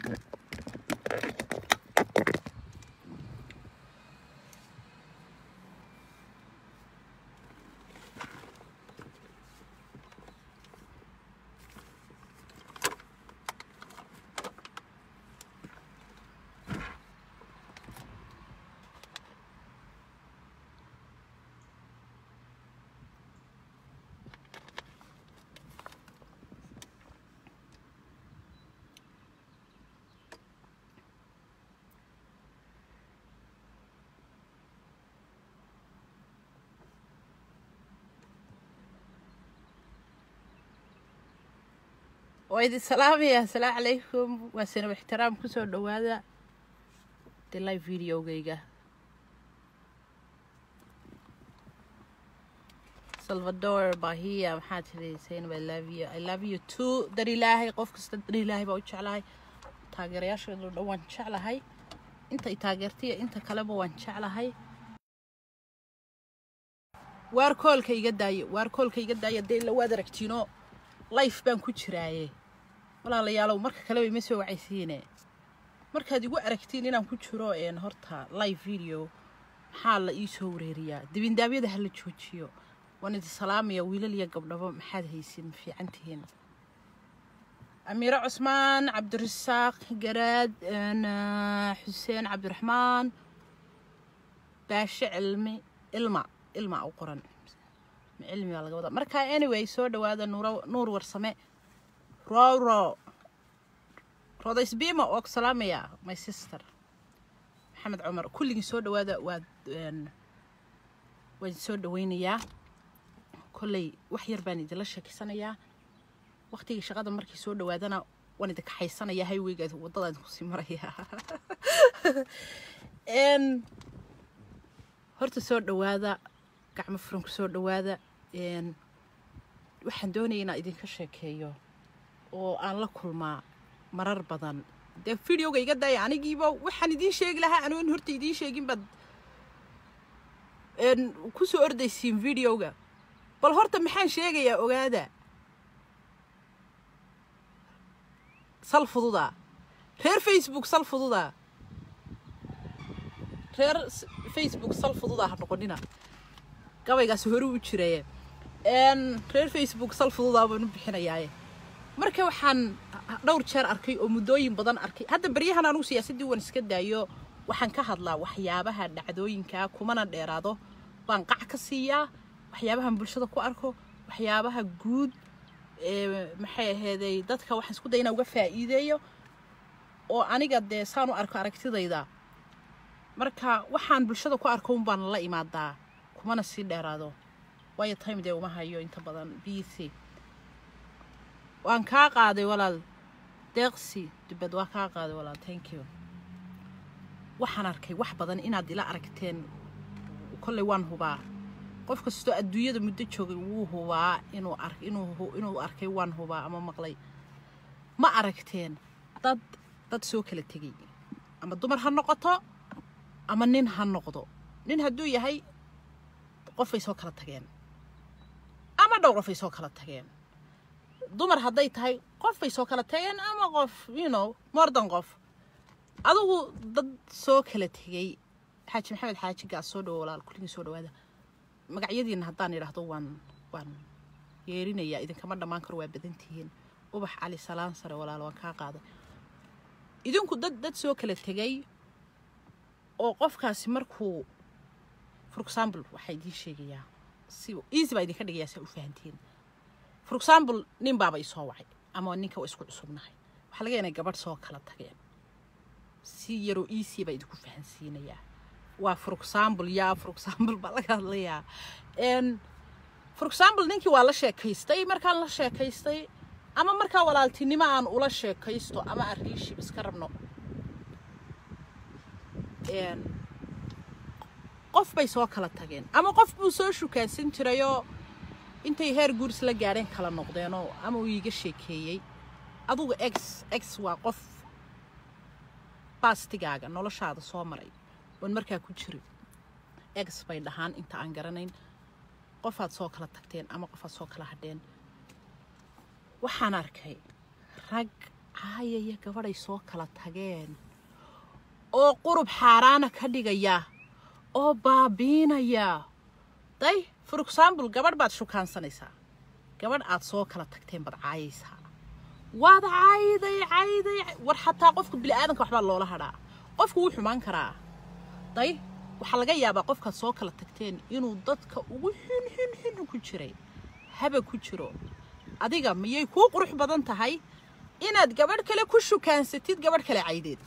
waa idin salaamaya asalaamu calaykum waa sanab ixtiraam kusoo dhowaada de live videogayga salvador bahiya maxaa tiri saynab i love you i love you too dar ilaahay qof kasta dar ilaahay baa u jeclahay taageerayaasheedu dhan waan jeclahay inta i taageertaiyo inta kaleba waan jeclahay waar koolka iga daayo waar koolka iga daaya dee ila waad aragtiino life baan ku jiraaye walaalayaalow marka kaleba ima soo wacaysiine markaad igu aragtiin inaan ku jiro een horta live video maxaa la ii soo wareeriyaa dibindaabyada ha la joojiyo waan idin salaamaya wiilal iyo gabdhabo maxaad haysin ma fiican tihiin amiiro cusmaan cabdirasaaq garaad xuseen cabdiraxmaan baashe cilmi ilma ilma u qoran cilmi baa laga wadaa marka anyway soo dhawaada nuur nuur warsame roro rodaysbima oo ku salaamaya my sister maxamed cumar kulligii soo dhawaada waad waan soo dhawaynayaa kolley wax yar baan idinla sheekeysanayaa waqtigii shaqada markii soo dhawaadana waan idin kaxaysanayaa highwaygaas waddadaan kusii marayaa horta soo dhawaada gacmo furan ku soo dhawaada waxaan doonaya inaan idinka sheekeeyo oo aan la kulmaa marar badan dee videoga iga daaya anigiiba waxaan idiin sheegi lahaa anuun horta idiin sheegin baad ku soo ordaysiin videoga bal horta maxaan sheegayaa ogaada sal fududa reer facebook sal fududa reer facebook sal fududa ha noqonina gabaygaas hore u jiraye reer facebook sal fududaa baan u bixinayaaye marka waxaan dhowr jeer arkay oo muddooyin badan arkay hadda baryahan anugu siyaasaddii waan iska daayo waxaan ka hadlaa waxyaabaha dhacdooyinkaa kumana dheeraado baan qac ka siiyaa waxyaabahan bulshada ku arko waxyaabaha guud maxay aheeday dadka waxaan isku daya inaan uga faa'iideeyo oo aniga dee saan u arko aragtidayda marka waxaan bulshada ku arko un baan la imaadaa kumana sii dheeraado waayo time dee uma hayo inta badan b c waan kaa qaaday walaal deeqsi dubad waa kaa qaaday walaal thank you waxaan arkay wax badan inaad ila aragteen kolley waan hubaa qof kastoo adduunyada muddo joogay wuu hubaa inuu ar inuu inuu arkay waan hubaa ama maqlay ma aragteen dad dad soo kala tegay ama dumar ha noqoto ama nin ha noqdo nin hadduu yahay qofay soo kala tageen ama dhowr qofay soo kala tageen dumar hadday tahay qofbay soo kala tageen ama qof you know mordan qof adugu dad soo kala tegey xaaji maxamed xaaji gaas soo dhawo walaal kulligii soo dhawaada magacyadiina haddaan idhaahdo waan waan yeerinayaa idinkama dhammaan karo waa badan tihiin ubax cali salaan sare walaal waan kaa qaaday idinku dad dad soo kala tegey oo qofkaasi markuu for example waxaa idiin sheegayaa si easy baa idinka dhigayaa saa u fahantiin for example nin baaba isoo wacay ama ninka waa isku cusubnahay waxaa laga inay gabadh soo kala tageen si yaroo easy baa idinku fahansiinayaa waa for example yaa for example baa laga hadlayaa for example ninkii waa la sheekaystay markaan la sheekaystay ama markaa walaaltinimo aan ula sheekaysto ama aan riishib iska rabno qof bay soo kala tageen ama qof buu soo shukaansan jirayoo intay heer guuris la gaadheen kala noqdeenoo ama uu iiga sheekeeyey adugu ex ex waa qof baastigaaga noloshaada soo maray oon markaa ku jirin ex bay dhahaan inta aan garanayn qofaad soo kala tagteen ama qofaad soo kala hadheen waxaan arkay rag caayaya gabadhay soo kala tageen oo qurub xaaraana ka dhigaya oo baabiinaya day for example gabadh baad shukaansanaysaa gabadh aad soo kala tagteen baad caayaysaa waad cayday cayday war xataa qofka bili-aadanka waxbaa loola hadhaa qofku wuu xumaan karaa day waxaa laga yaabaa qofkaad soo kala tagteen inuu dadka ugu xun xun xun ku jiray haba ku jiro adiga miyay kuu qurux badan tahay inaad gabadh kale ku shukaansatid gabadh kale caydeed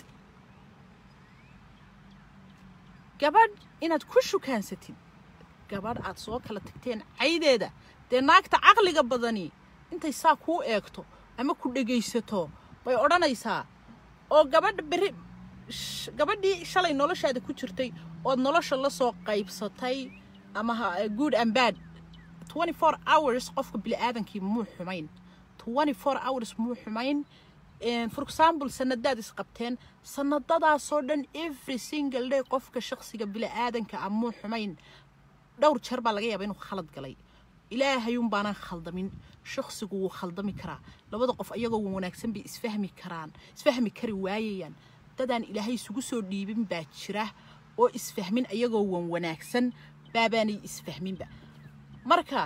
gabadh inaad ku shukaansatid gabadh aad soo kala tagteen caydeeda dee naagta caqliga badani intay saa kuu eegto ama ku dhegaysato bay odhanaysaa oo gabadh berri gabadhii shalay noloshaada ku jirtay ood nolosha la soo qaybsatay ama good and bad twenty four hours qofka bili-aadankii muu xumayn twenty four hours muu xumayn for example sanadaad isqabteen sanadadaasoo dhan every single day qofka shaksiga bili-aadanka ah muu xumayn dhowr jeer baa laga yaaba inuu khalad galay ilaahayuun baanaan khaldamin shaksigu wuu khaldami karaa labada qof ayagoo wanaagsan bay isfahmi karaan isfahmi kari waayayaan dadaan ilaahay isugu soo dhiibin baa jira oo isfahmin ayagoo wan wanaagsan baabaanay isfahminba marka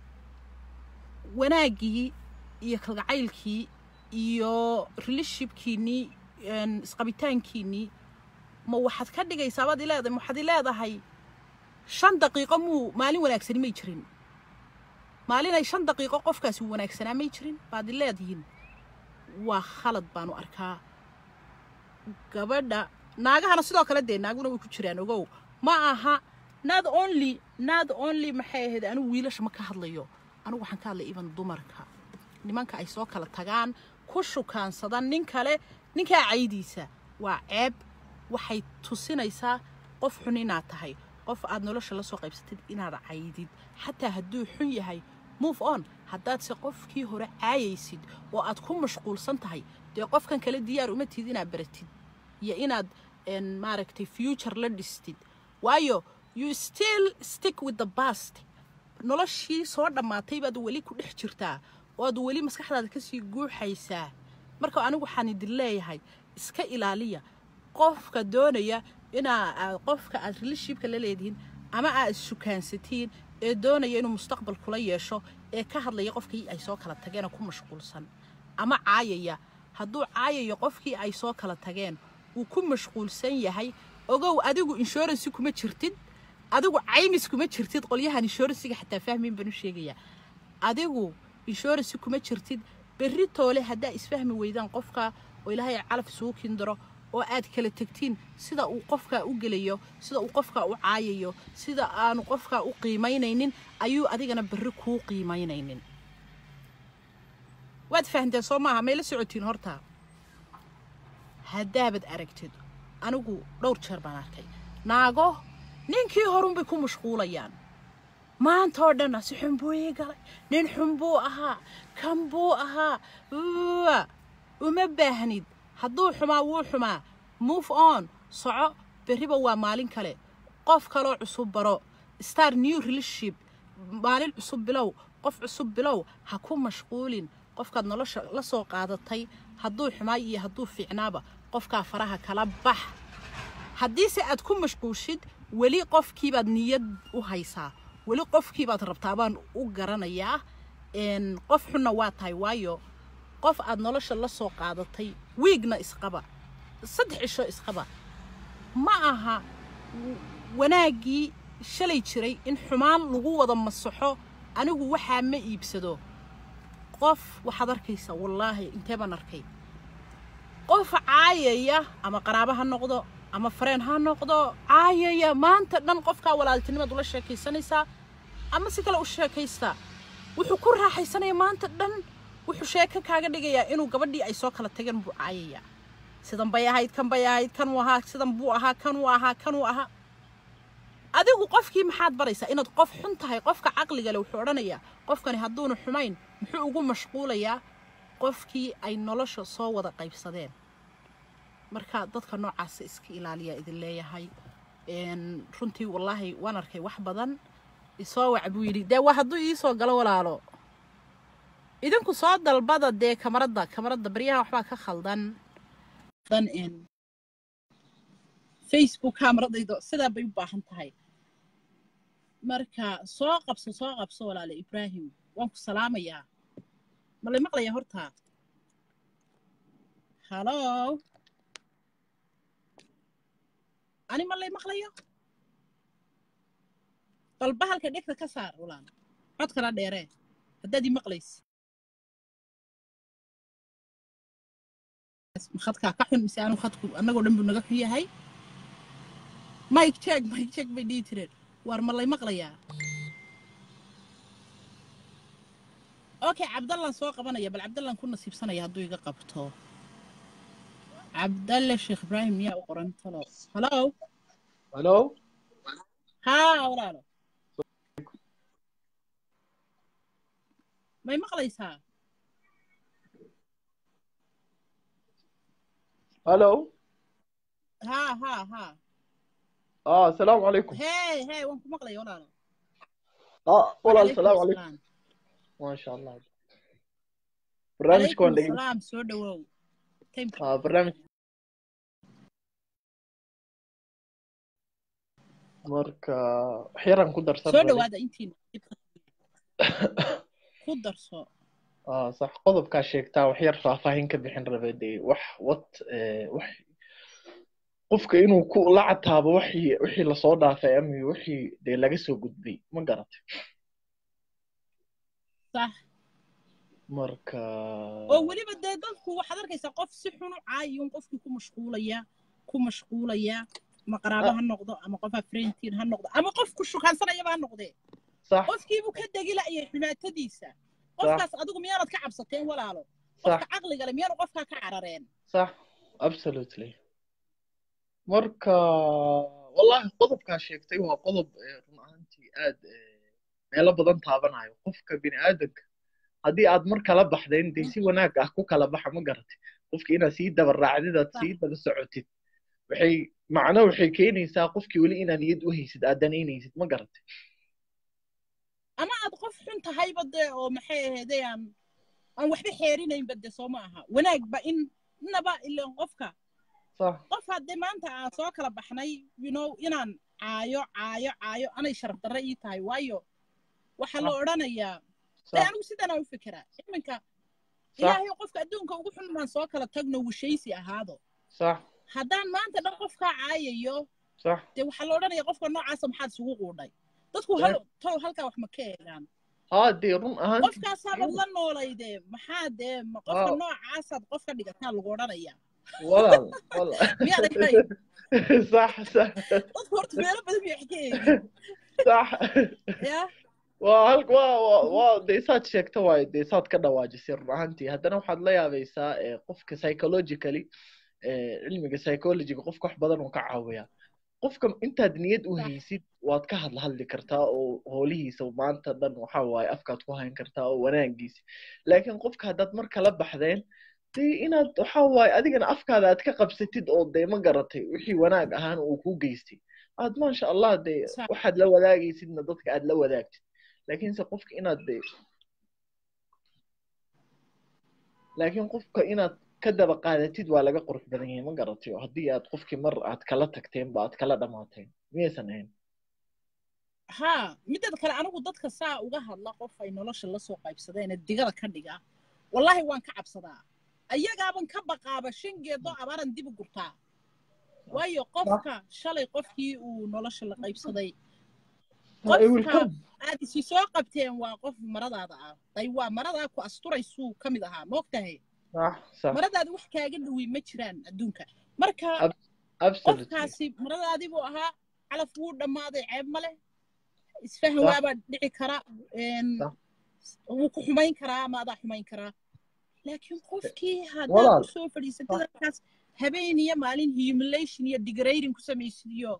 wanaaggii iyo kalgacaylkii iyo relashipkiinnii isqabitaankiinnii ma waxaad ka dhigaysaa baad ileedahay ma waxaad ileedahay shan daqiiqo muu maalin wanaagsani may jirin maalinay shan daqiiqo qofkaasi wanaagsanaa may jirin baad ileedihiin waa khalad baanu arkaa gabadha naagahana sidoo kale dee naaguna way ku jiraan ogow ma aha not only not only maxay ahayd anigu wiilasha ma ka hadlayo anigu waxaan ka hadlay even dumarka nimanka ay soo kala tagaan ku shukaansadaan nin kale ninkaa caydiisa waa ceeb waxay tusinaysaa qof xun inaad tahay qof aad nolosha la soo qaybsatid inaad caydid xataa hadduu xun yahay move on haddaadse qofkii hore caayaysid oo aad ku mashquulsan tahay dee qofkan kale diyaar uma tihid inaad baratid iyo inaad maaragtay future la dhistid waayo you still stick with the past noloshii soo dhammaatay baad weli ku dhex jirtaa oo aad weli maskaxdaada kasii guuxaysaa marka anigu waxaan idin leeyahay iska ilaaliya qofka doonaya inaa qofka aad relashipka la leedihiin ama aad issukaansatiin ee doonaya inuu mustaqbal kula yeesho ee ka hadlaya qofkii ay soo kala tageenoo ku mashquulsan ama caayaya hadduu caayayo qofkii ay soo kala tageen uu ku mashquulsan yahay ogow adigu inshuransi kuma jirtid adigu caymis kuma jirtid qolyahan inshuransiga xataa fahmayn baan u sheegayaa adigu inshuransi kuma jirtid berri toole haddaa isfahmi weydaan qofka oo ilaahay calaf isugu kindaro oo aad kala tegtiin sida uu qofkaa u gelayo sida uu qofkaa u caayayo sida aanu qofkaa u qiimaynaynin ayuu adigana berri kuu qiimaynaynin waad fahanteen soo maaha may la socotiin horta haddaabad aragtid anigu dhowr jeer baan arkay naago ninkii horunbay ku mashquulayaan maanta oo dhanna si xun buu ii galay nin xun buu ahaa kan buu ahaa uma baahnid hadduu xumaa wuu xumaa move on soco berriba waa maalin kale qof kaloo cusub baro star new relationship maalin cusub bilow qof cusub bilow ha ku mashquulin qofkaad nolosha la soo qaadatay hadduu xumaa iyo hadduu fiicnaaba qofkaa faraha kala bax haddiise aad ku mashquushid weli qofkiibaad niyad u haysaa weli qofkiibaad rabtaa baan u garanayaa qof xunna waa tahay waayo qof aad nolosha la soo qaadatay wiigna isqaba saddex cisho isqaba ma aha wanaaggii shalay jiray in xumaan lagu wada masaxo anigu waxaa ma iibsado qof waxaad arkaysaa wallaahi intee baan arkay qof caayaya ama qaraabo ha noqdo ama fareen ha noqdo caayaya maanta dhan qofkaa walaaltinimaad ula sheekaysanaysaa ama si kale u sheekaystaa wuxuu ku raaxaysanaya maanta dhan wuxuu sheeko kaaga dhigayaa inuu gabadhii ay soo kala tageen buu caayayaa sidan bay ahayd kan bay ahayd kan uu ahaa sidan buu ahaa kan uu ahaa kan uu ahaa adigu qofkii maxaad baraysaa inaad qof xun tahay qofka caqliga le wuxuu odhanayaa qofkani hadduuna xumayn muxuu ugu mashquulayaa qofkii ay nolosha soo wada qaybsadeen marka dadka noocaasa iska ilaaliyaa idin leeyahay runtii wallaahi waan arkay wax badan isoo wac buu yidhi dee waa hadduu iisoo galo walaalo idinku soo dalbada dee kamaradda kamaradda baryaha waxbaa ka khaldan dan in facebook kamaradaydo sidaa bay u baahan tahay marka soo qabso soo qabso walaale ibraahim waan ku salaamayaa ma lay maqlaya horta halo ani ma lay maqlayo balba halka dhegta ka saar walaal codkana dheeree haddaad ii maqlaysi khadkaa ka xun mise aanu khadku annagoo dhan buu naga xun yahay mike check mike check bay dhihi jireen waar ma lay maqlayaa okay cabdallan soo qabanaya bal cabdallan ku nasiibsanaya hadduu iga qabto cabdalle sheekh ibraahim miyaa u qoran talo halo halo haa walaalo may maqlaysaa halo haa haa haa ah asalaamu calaykum hey hey waan ku maqlaya walaalo ah walaal Calaykum asalaamu calaykum salaam. maasha allah barnaamijka waan Calaykum dhegey salaam soo dhawow Timka. ah barnaamij marka wax yaraan ku darsan soo rabay. dhawaada intiina ku darso ah sax qodobkaa sheegtaa wax yar faahfaahin ka bixin rabay dee wax wat eh, wax qofka inuu ku la cataabo wixii wixii lasoo dhaafay ama wixii dee laga soo gudbay ma garatay sax marka oo weliba dee dadku waxaad arkaysaa qof si xun u caayiyun qofkii ku mashquulaya ku mashquulaya ama qaraabo ha noqdo ama qof afrentiin ha noqdo ama qof ku shukaansanayaba ha noqdee sax qofkiibuu ka degi la'yay xumaatadiisa qofkaas adigu miyaanad ka cabsateen walaalo sax qofka caqliga le miyaanu qofkaa ka carareen صح absolutely marka wallahi qodobkaa sheegtay waa qodob eh, run ahaantii aad eh, meelo badan taabanayo qofka bini aadanka haddii aad mar kala baxdayn dee si wanaag ah ku kala baxa ma garatay qofki inaad sii daba raacdid aad Sax. sii daba socotid waxay macno waxay keenaysaa qofkii weli inaad niyad u haysid aad danaynaysid ma garatay ama aad qof xun tahayba dee oo maxay ahaydee aan aan waxba xeerinaynba dee soo ma aha wanaagba in inaba ilan qofka صح qof haddee maanta aan soo kala baxnay you know inaan caayo caayo caayo anay sharaf darre ii tahay waayo waxaa la صح odhanayaa dee صح anigu sidanaa u fikiraa iminka صح ilaahay qofka adduunka ugu xun maan soo kala tagno wishaysi ahaado صح haddaan maanta dhan qofkaa caayayo صح dee waxaa la odhanaya qofka noocaasa maxaad isugu quudhay dadku Dee- hal tow halkaa wax ma ka eegaan haa dee run ahaantii qofkaasaabad la noolaydee maxaa dee ma qofka Waaw. noocaasaad qof ka dhigataa lagu odhanaya walaal walaal miyaad ahayn صح صح dadku horta meelo badan bay wax ka eegin صح ya waa hal waa waa waa dee saad sheegta waayo dee saad ka dhawaajisay run ahaantii haddana waxaad la yaabaysaa eh, qofka psychologically eh, cilmiga psychologiga qofka wax badan uu ka caawiyaa qofka intaad niyad u Sax. haysid waad ka hadla hadli kartaa oo hoolihiisa maanta dhan waxa waaye afkaad ku hayn kartaa oo wanaagiisa laakiin qofka haddaad mar kala baxdeen dee inaad waxa waaye adigana afkaada aad ka qabsatid oo dee ma garatay wixii wanaag ahaan uu kuu geystay aad maasha allah dee Sax. waxaad la wadaagaysidna dadka aad la wadaagtid laakiinse qofka inaad dee laakiin qofka inaad ka daba qaadatid waa laga qurux badan yahay ma garatay oo haddii aad qofkii mar aad kala tagteen ba aad kala dhamaateen miyaysan ahayn haa mideeda kale anigu dadka saa uga hadla qof ay nolosha la soo qaybsadeen ee digada ka dhiga wallaahi waan ka cabsadaa ayagaaban ka baqaaba shan geedoo abaaran dib u gurtaa waayo qofka shalay qofkii uu nolosha la qaybsaday I will qofka come. aad isi soo qabteen waa qof maradaada ah day waa maradaa ku asturaysuu ka mid ahaa moogtahay صح صح maradaada wax kaaga dhawey ma jiraan adduunka marka Ab- absolutely qofkaasi maradaadii buu ahaa calaf wuu dhammaaday ceeb ma leh isfahan Sax. waabaa dhici kara een, Sax. wuu ku xumayn karaa ama adaa xumayn karaa laakiin qofkii haddaad Walaal. u soo fadhiisatid halkaas habeen iyo maalin humiliation iyo degrading ku samaysid iyo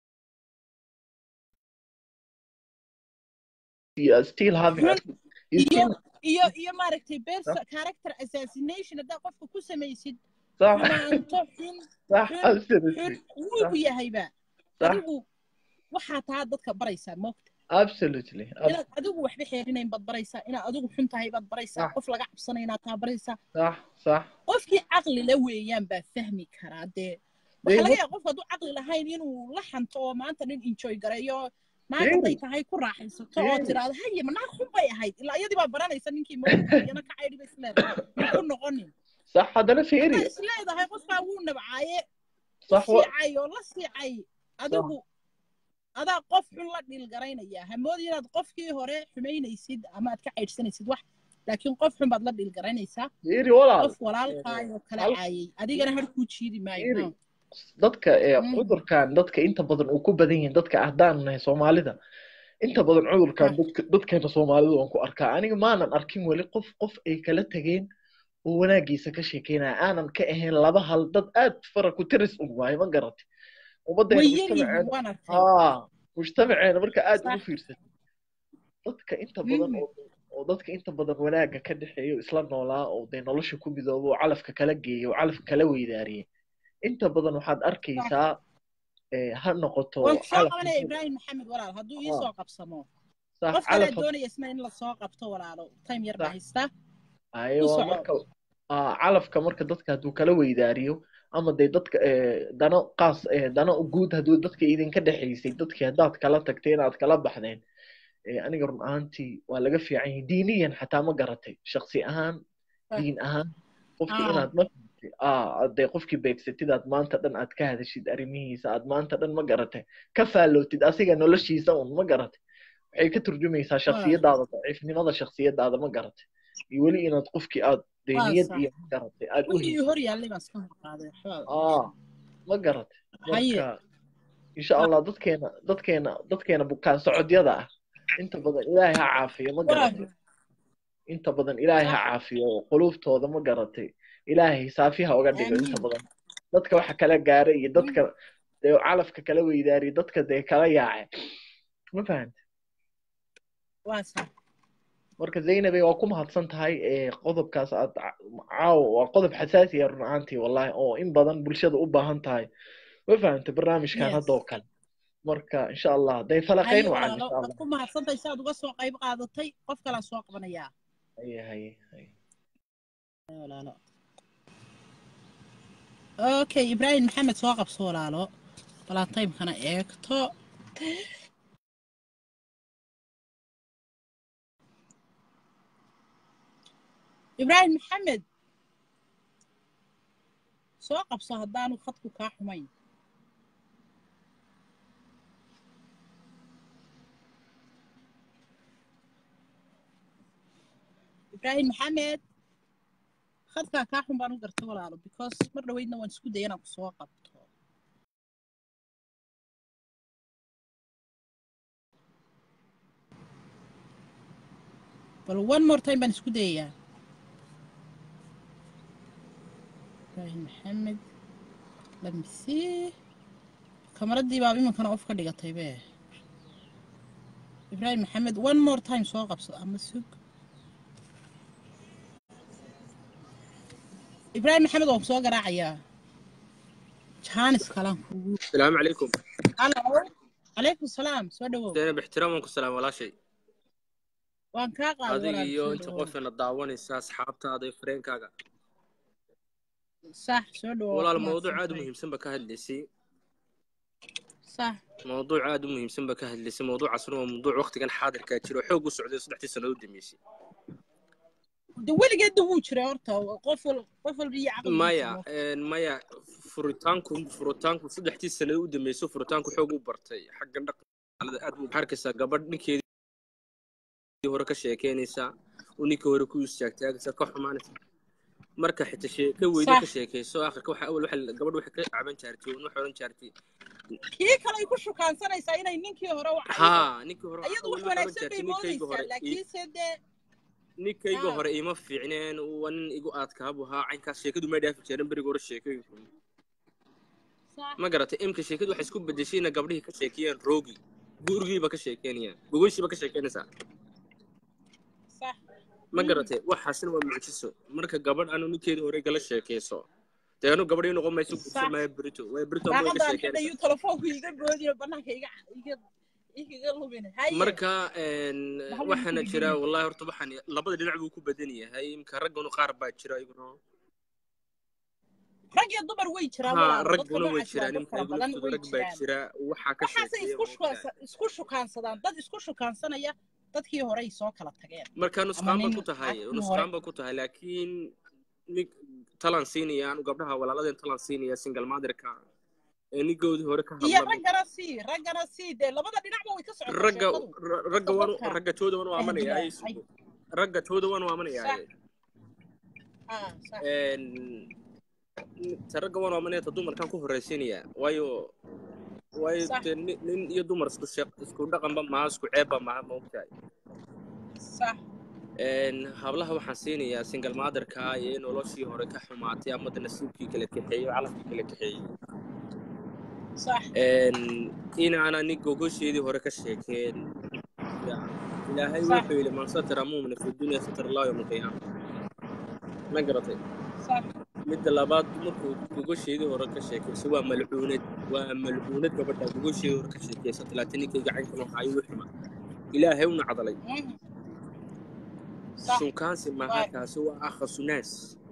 you are still having a, you iyo still iyo iyo maaragtay perso character assassination haddaad qofka ku samaysid صح xumaanto xun صح xun absolutely xun wuugu yahayba صح adigu waxaa taa dadka baraysaa moogta absolutely inaad adigu waxba xeerinayn baad baraysaa inaad adigu xun tahay baad baraysaa Sax. qof laga cabsanay inaad taa baraysaa sax sax qofkii caqli la weeyaan baa fahmi karaa dee Dee waxaa laga wa- yaaba qofka hadduu caqli lahayn inuu la xanto oo maanta nin enjoy gareeyo naag Dee. hadday tahay ku raaxaysato oo Dee. tiraahdo haye ma naag xun bay ahayd ilaa iyadii baa baranaysa ninkii mawdiyana ka caydhi ba isleedahay ma ku noqonin sax haddana fiiri haddaa isleedahay qofkaa wuu nabcaaye sax wa siicay oo la siicay adigu adaa qof xun la dhiilgaraynaya hamoodi inaad qofkii hore xumaynaysid ama aad ka caydhsanaysid wax laakiin qof xun baad la dhiilgaraynaysaa fiiri walaal qof walaalkaayoo kala hal- caayay adigana har kuu jiidi maayo Fiiri. no. dadka ee Mm. cudurkan dadka inta badan uu ku badan yihiin dadka ahdaan nahay soomaalida inta badan cudurkan Ah. dadka dadkeena soomaalida waan ku arkaa aniga maanan arkin weli qof qof ay kala tageen oo wanaagiisa ka sheekeynaya aanan ka ahayn laba hal dad aad fara ku tiris un waayo ma garatay ummaddeena way yar yihiin mujtamaceena waan arkay haa mujtamaceena marka aad ugu Sax. fiirsatay dadka inta badan Mm. oo oo dadka inta badan wanaaga ka dhexeeyo isla noolaa oo dee nolosha ku midoobo oo calafka kala geeyo oo calafka kala weydaariyay inta badan waxaad arkaysaa ee, ha noqoto waan soo calaf qabanaya ibraahim maxamed walaal hadduu ii Ah. soo qabsamo sax qof kale calaf doonaya isna in la soo qabto walaalo time yar baa Sax. haystaa ayo u waa soco. marka aa, calafka marka dadka hadduu kala weydaariyo ama dee dadka ee, dano qaas ee, dano guud hadduu dadka idinka dhexaysay dadkii haddaad kala tagteen aad kala baxdeen ee, aniga run ahaantii waa laga fiican yahay diiniyan xataa ma garatay shaksi ahaan Ah. diin ahaan qofkii Ah. inaad ma fahamtay aa dee qofkii beegsatid aad maanta dhan aad ka hadashid arrimihiisa aad maanta dhan ma garatay ka faallootid asiga noloshiisa un ma garatay waxay ka turjumaysaa shaksiyadaada daciifnimada shaksiyadaada ma garatay iyo weli inaad qofkii aad dee Waa niyad sax. iyo ma garatay aad u wixii haysid hor yaallay baan iska hor qaaday waxba aa ma garatay Haye. marka insha allah dadkeena dadkeena dadkeena bukaan socodyada ah inta badan ilaahay ha caafiyo ma garatay inta badan ilaahay ha Sax. caafiyo oo quluubtooda ma garatay ilaahay saafiha uga dhigo inta Amiin. badan dadka waxa kala gaaray iyo dadka dee calafka kala weydaariyo dadka dee kala yaacay ma fahanta waa sax marka zaynabe waa ku mahadsan tahay ee qodobkaas aad ca- caawa waa qodob xasaasi ah run ahaantii wallahi oo in badan bulshada u baahan tahay ma fahanta barnaamijkan Yes. hadda oo kale marka insha allah day falaqayn haye wacan walaalo insha waad allah ku mahadsantahay si aad uga soo qayb qaadatay qof kalaa soo qabanayaa haye haye haye walaalo okay ibraahim maxamed soo qabso walaalo balaa timekana eegto ibraahim maxamed soo qabso haddaanu khadku kaa xumayn ibraahim maxamed khadkaa kaa xun baan u garta walaalo because mar dhaweydna waan isku daya inaan ku soo qabto bal one more time baan isku dayayaa ibraahim maxamed let me see kamaradii baa iminkana off ka dhigatay be ibraahim maxamed one more time soo qabso ama sug ibraahim maxamed waan ku soo garaacayaa jaanis kalaan kugu السلام عليكم halo calaykum salaam soo dhawow زينب احترامكم السلام ولا شيء waan kaa qaaday adiga walaal iyo soo inta dhawow qofna daawanaysa asxaabtaada iyo fareenkaaga sax soo dhawow walaal waa mawduuc aad u mahadsantahay. muhiimsan ba ka hadlaysay sax mawduuc aad u muhiimsan ba ka hadlaysay mawduucaasna waa mawduuc waqtigan xaadirkaa jiro xoog u socday saddexdii sannadood dambeysay de weligeedna wuu jiray horta qof wal qof walba iyo caqli maya een, maya furitaanku furitaanku saddexdii sannadood u dambeysay furitaanku xoog u bartay xagga dhaqanada aad buu arkaysaa gabadh ninkeedii hore ka sheekeynaysaa uu ninkii hore ku istaagtaagaysa ka xumaanaysa marka xita sheeke weyne ka Sax. sheekayso akhirka waxa awal waxa gabadh waxay ka caban jaartay oo waxay oran jaartay kii kale ay ku shukaansanaysaa inay ninkii hore u caydo haa ninkii hore iyadu awal wax waxay oran wanaagsan bay jaartay ninkayga moodaysaa hore i- laakiinse dee ninkayga Haa. hore ima fiicneen waa nin igu aadkaabu ahaa caynkaas sheekadu ma dhaafi jirin beriga hore sheekooyinku sax ma garatay imka sheekadu waxay isku bedeshayna gabdhihii ka sheekeeyeen roogi gurigiiba ka sheekeynayaan gogoyshiiba ka sheekeynaysaa sax ma garatay waxaasna waa mucjiso marka gabadh aanu ninkeedii hore gala sheekeyso dee anu gabadh ii noqon mayso Sax. gursan maayo berito way berito ma ka daaqadaan sheekeynaysaa xidhayu telefoonku iga goodiyo banaanka iga iga ikiga lumin haye marka een, Maxaa waxaana lagu jira gelin? wallahi horta waxaan labada dhinac buu ku badan yahay imka ragganu qaar baa jira iguna rag iyo dumar way jiraan ha walaalo dadka ragguna way noocaas waa jiraan dad imka fara igu badan laftooda way rag baa jiraan jira waxaa ka waxaase sheekeeya isku moogtahay shukaansa- isku shukaansadaan dad isku shukaansanaya dadkii hore ay soo kala tageen marka ama nusqaan ba nin ku tahay cagtii hore nusqaan ba ku tahay laakiin nin talan siinaya anu gabdhaha walaaladeen talan siinaya single motherka ee ninkoodii hore ka iyo hadla raggana sii raggana sii dee labada dhinacba way ka socotaa ragga sheekadu ra- ragga waan dadka ragga tooda waan u amanayaa ahdiya ay ay sugo ragga tooda waan u amanayaa sax ah sax een ta ragga waan u amanaya ta dumarkan ku horraysiinaya waayo waayo sax dee nin nin iyo dumar isku sheeq isku dhaqanba maaha isku ceebba maaha ma ogtahay sax een hablaha waxaan siinayaa single motherka iyo noloshii hore ka xumaatay ama de nasiibkii kala kaxeeyey oo calafkii kala kaxeeyey sax een inaana nin gogosheedii hore ka sheekeen ya ilaahay sax wuxuu yidhi man satara muumina fi dunya satara allahu yawma alqiyaama ma garatay sax midda labaad markuu gogosheedii hore ka sheekayso waa malcuunad waa malcuunad gabadha gogosheedii hore ka sheekaysa talaataninkayga caynkan waxa ayuu xuma ilaahay una cadalay mhm, sax sunkaansi maaha waay kaasi waa akhasu naas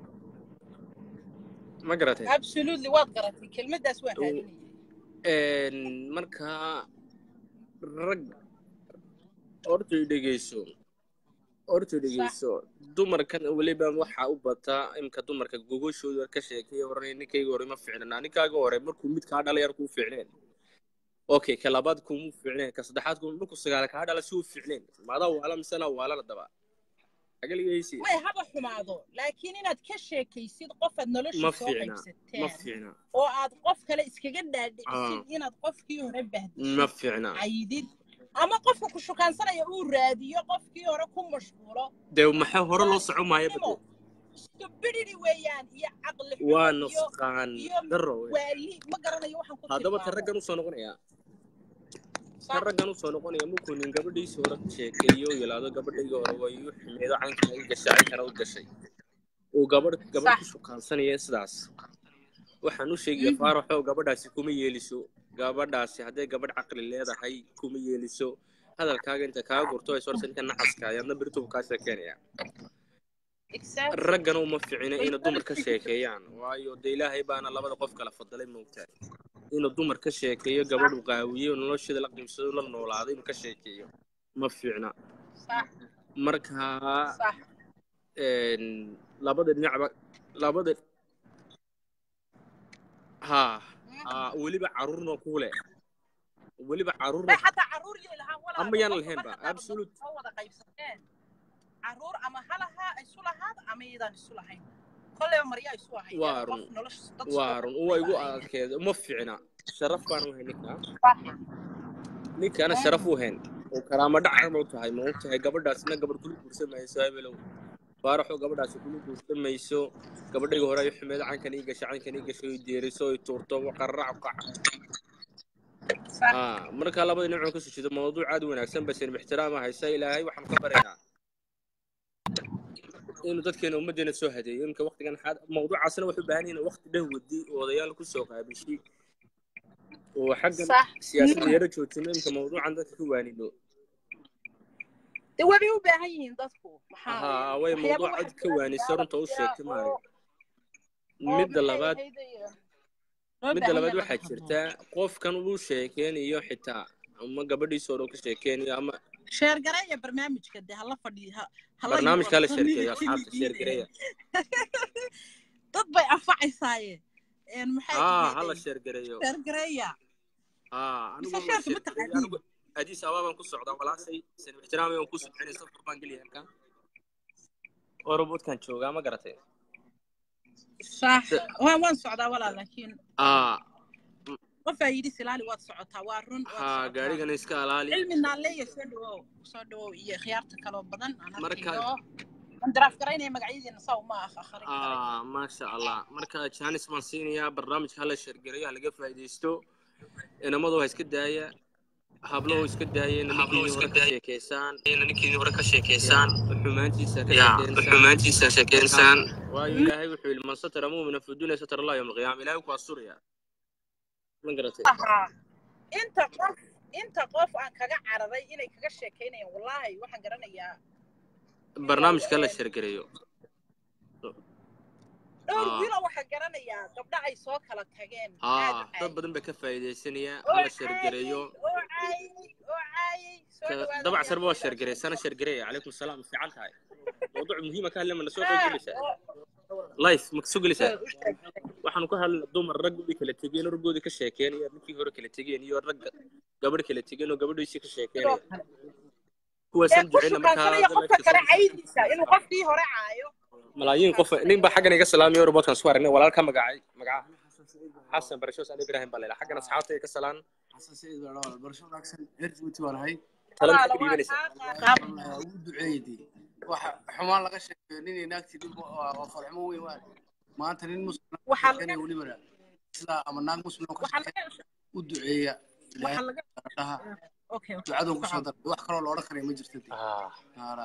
ma garatay absolutely waad garatay kelmaddaas waan raadinayay een marka rag hortay dhegeyso hortay sax dhegeyso dumarkan weliba waxaa u bataa imka dumarka gogoshooda ka sheekeeya waran ninkayga hore ma fiicnana ninkaaga hore markuu mid kaa dhalay yar kuu fiicneen okay ka labaad kumu fiicneen ka saddexaad ku markuu sagaal kaa dhala si uu fiicneen maadaa waala misena waalana daba agaligaysi may haba xumaado laakiin inaad ka sheekaysid qofaad ma noloshii soo fiicna ma qaybsateen fiicna oo aad qof kale iskaga ah dhaadhicisid inaad qofkii hore ma bahdishid fiicna caydid ama qofka ku shukaansanaya uu raadiyo qofkii hore ku mashquulo dee maxaa hore waa loo soco maaya nimo bade stupidity weeyaan iyo caqli waa xumo iyo nusqaan iyo daro wey waali ma garanayo waxaan ku haddaba ta tilmaamo raggan usoo noqonaya ta sax raggan usoo noqonaya markuu nin gabadhiisi hore ka sheekeeyo oo yidhaahdo gabadhaygii hore way iu xumeedo caynkan u gashay caynkana u gashay uu gabadh gabadh ku sax shukaansanaya sidaas waxaan u sheegaya mhm, faaraxow gabadhaasi kuma yeeliso gabadhaasi hadday gabadh caqli leedahay kuma yeeliso hadalkaaga inta kaa gurto ay sorsa ninka naxaska ayaadna beritubu kaa sheekeynaya exactly raggana uma ficina way inay dumar ka dadkii sheekeeyaan waayo dee ilaahay baana labada qof kala fadalay moogtahay inuu dumar ka sheekeeyo sax gabadhu qaawiyo nolosheeda la qiimsado la noolaado inuu ka sheekeeyo ma fiicna sax marka sax een, labada dhinacba labada ha mhm. ha weliba caruurna ku leh weliba caruurna bay xataa caruur yay lahaan ama walaalo yaan qofka lahayn ba mar haddaaba dad absolute soo wada qaybsateen caruur ama halahaa isu lahaad ama iyadaan isu lahayn kolleyba maryaa isu ahayd waa qof run nolosha dad soo waa run uwa qaybsaday igu baa ahayd adkeeda uma fiicna sharaf baan u hayn ninka sax ninkaana mhm, sharaf u hayn oo karaamo dhaca ma u tahay ma og tahay gabadhaasna gabadh kula guursan mayso habelow faaraxoo gabadhaasi kula guursan mayso gabadhayga hore ay xumeed caynkan ii gashay caynkan ii gashay oy deeriso oy tuurto qararac qac sax aa marka labada dhinac ka soo jeedo mawduuc aad u wanaagsan basen ixtiraama haysa ilaahay waxaan ka baraynaa inuu dadkeena ummaddeena soo hadeeyo imka waqtigan xaad mawduucaasna waxay u baahan yihiin waqti dhan wadi oo odayaal ku soo qaabishay oo xaggan sax siyaasadda yara joojino imka mawduucan dadka ka waanino de wabay u baahan yihiin dadku maxaa haa way waxyaaba mawduuc waxaa cad ka jira waanisa siyaalo runta u jira sheegtay oo maayo oo midda maxay labaad ahayd loo midda baahan labaad yahay laga waxaa hadlo jirta qofkan uu sheekeynayo xitaa ama gabadhiisa hore uu ka sheekeynayo ama sheer gareeya barnaamijka de hala fadhiyo ha- hala barnaamijka la yuurarsanida sheerkeeyo asxaabta keligiin sheergareeya dad bay anfacaysaaye een maxay haa ahayd hala sheergareeyo sheer gareeya haa mise anigu sheerka ma sheergareeyo taqaaniin anigu adiis abaabaan ku socdaa walaashay san ixtiraamay aan ku subcinay safar baan geliya halkan oo robotkan joogaa ma garatay sax waan waan socdaa walaa laakiin aa qofaa yidhi silaali waad socotaa waa run waad haa socotaa gaarigana iska alaali cilmi naalleeya soo dhawow soo dhawow iyo khiyaarta kaloo badan aan marka arkayo aan daraaf garaynaya magacyadiina saw ma ah akhrin karay aa maasha allah marka jaanis baan siinayaa barnaamijka hala sheergareeyo ha laga faa'iidaysto inamadu ha iska daaya hablo iska daayeen ninkiinii hore ka sheekeysaan ninkiinii hore ka sheekeysaan xumaantiisa ka sheekeysaan xumaantiisa sheekeysaan waayo ilaahay wuxuu yidhi man satara mu'mina fi dunya satara allah yawma alqiyaama ilaahay ku asturaya ma garatay Aha. inta qof inta qof aan kaga cararay inay kaga sheekaynayaan wallaahi waxaan garanayaa barnaamijka la sheergareeyo dhowr Ah. wiilo waxaan garanayaa gabdha ay soo kala tageen aad u haa dad caayay. badan baa ka faa'iidaysanaya oo hala sheergareeyo caayay, oo caayay oo caayay soo dhawaada dabac ayaa sarba waa ku sheergareey sana sheergareeya calaykum salaam ma fiican tahay mawduuc muhiima ka hadlay mana soo Ah, qeybilaysaa oo- life ma soo gelaysaa u sheeg. waxaanu ka hadlay dumar raggoodii kala tegeen raggoodii ka sheekeen iyo ninkii hore kala tegeen iyo ragga gabadh kala tegeen oo gabadhiisii ka sidoo sheekeenaya kale ee kuwaasaan ku duceyna markaa shukaansanaya qofka kale caydiisa inuu qofkii hore caayo malaayiin qof nin baa xaggan iga salaamay robotkan soo aragnay walaalka magacay magaca xasan barashoos ali ibrahim baa leeyahay xaggana asxaabta ay ka salaan xasan sayid baa dhawaa barasho wanaagsan reer jabuuti waan ahay talan walaalo ka waa dhiibanaysaa kaa qaab Wallahi, ugu duceeydi waxa xumaan laga sheekeeyo nin iyo naagtii dhib waa waa farximo weyn waa maanta nin muslim waxaa sheekeynaya laga welibana isla ama naag muslim oo ka waxaa sheekeeya laga u duceeya ilaahay waxaa laga dhaha okay okay ducadoon kusoo daray wax kaloo la odhan karaya ma jirto dee Ah, Hala.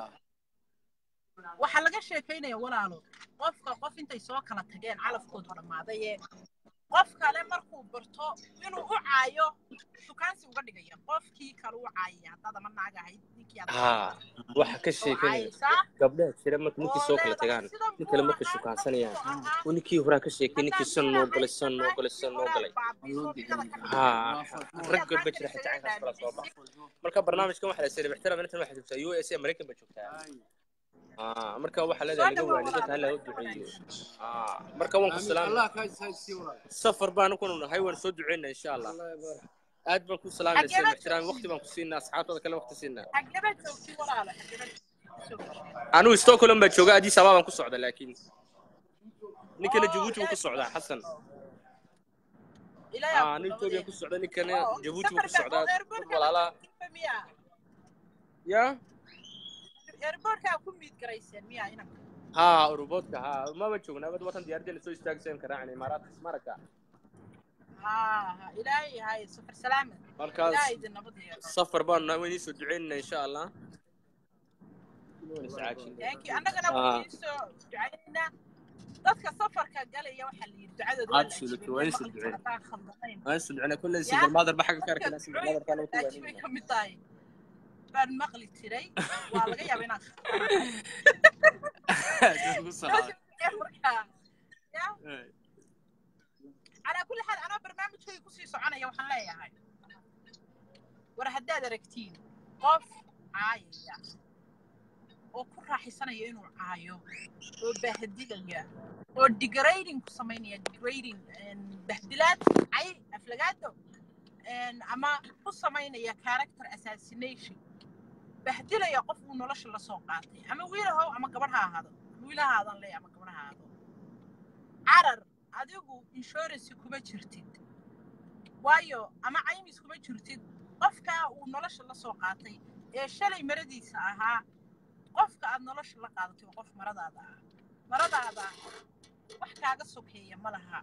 waxaa laga sheekaynaya walaalo qofka qof intay soo kala tageen calafkoodu dhammaaday ee qof kale markuu barto inuu u caayo shukaansi uga dhigaya qofkii kale u caayaya haddaad ama naag ahayd ninkii aad ah, waxa ka oo sheekanaya caayaysaa gabdhaha jira marka ninkii oo soo kala leedahay tagaan sidan nin buu kale markay ahaa shukaansanayaan sidan buu ahaa oo ninkii horaa ka sheekay haddaad ninkii san nin noo ahayd galay san noo galay san naagtii noo horaad galay baabiiso loo digada duceeya ka ha waa farximo rag ayaad gabdha maanta jira isaga xitaa caynkaas kala soo dhaamisay baxa marka barnaamijkan waxaa la sii ixtiraam intan waxay joogtaa u s a maraykan bay joogtaa ah marka waxaa soo leedahay laga dhawaa waani dadka walaalo hala u barka duceeyo wanaagsan ah marka waan ku aamin salaamay allah kaa sii walaal safar baan kunu nahay waan soo duceynaa insha allah allah barak aad baan ku salaamayna xageeba seen ixtiraam joogtiin waqti baan ku siinaa asxaabtada kale waqti siinaa xageeba joogtiin walaalo xageeba joogtiin anigu stockholm baa jooga addis ababa baan ku socda laakiin ninkana oo jabuuti buu ilaahay ku socdaa xasan ilaahay ah ku nin nabadee etoobiya ku socda ninkana oo jabuuti buu ku safarka oo socdaa dad airportka ma walaalaa joogtiinba miyaa ya airportka ku miid garayseen miyaa inanka ha uruboodka ha maba joognaa bad watan diyaardeena soo istaagsan karaacan imaaraadka ismaraka ها ها إلهي هاي سفر سلامة markaas إلهي دي النبض يا safar baan nahay waan iisoo duceynaa insha allah لكن أنا قلنا Ah. وحيسو دعينا dadka safarka galaya waxaa la yidhi ducadooda waa la Absolutely, ajiibay waa meel in soo maqlin duceyn. haddaan khaldanayn waan iisoo duceynaa kulley Ya. single mother ba xagga ka dadka arkayna single mother ducooyinka kana ku la ajiibay waaninaynaa ka mid tahay baan maqli jiray waa laga yaaba inaan markaa ya calaa kulli xaal anaa barnaamijkayga kusii soconaya waxaan leeyahay war haddaad aragtiin qof caayaya oo ku raaxaysanaya inuu caayo oo bahdilaya oo degrading ku samaynaya degrading bahdilaad cay aflagaado ama ku samaynaya character assassination bahdilaya qof uu nolosha la soo qaatay ama wiilahow ama gabadh ha ahaado wiilahaadan le ama gabadh ha ahaado carar adigu insurance kuma jirtid waayo ama caymis kuma jirtid qofkaa uu nolosha la soo qaatay ee shalay maradiisa ahaa qofka aad nolosha la qaadatay waa qof maradaada ah maradaada wax kaaga sokeeya ma laha